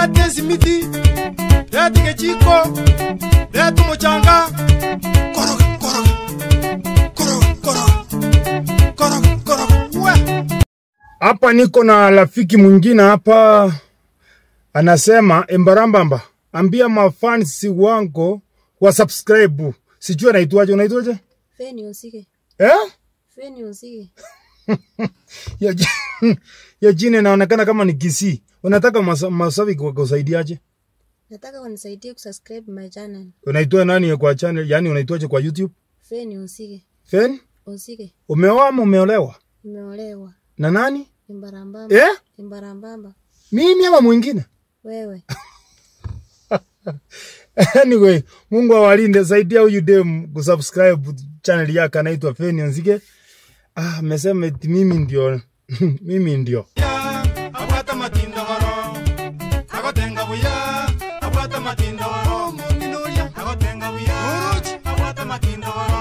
leta esimiti leta kechiko leta muchanga koroga koroga koroga koroga koroga koroga we hapa niko na rafiki mwingine hapa anasema embarambamba ambia mafansi wangu wa subscribe sijui anaitwaje unaitwaje Feni usike. eh? Feni usike. ya, ji- ya jina inaonekana kama ni Kisii. Unataka masa- mashabiki wakusaidiaje? Nataka unisaidie kusubscribe my channel. Unaitwa nani kwa channel? Yani unaitwaje kwa YouTube? Feni usike. Fen? Usike. Umeoa ama umeolewa? Nimeolewa. Na nani? Imbarambamba. Eh? Imbarambamba. Mimi ama mwingine? Wewe. anyway, Mungu awalinde. Saidia huyu dem kusubscribe channel yake anaitwa Feni Nzige. Ah, amesema eti mimi ndio mimi ndio. abwata matindo goro agotenga buya abwata matindo goro agotenga buya abwata matindo goro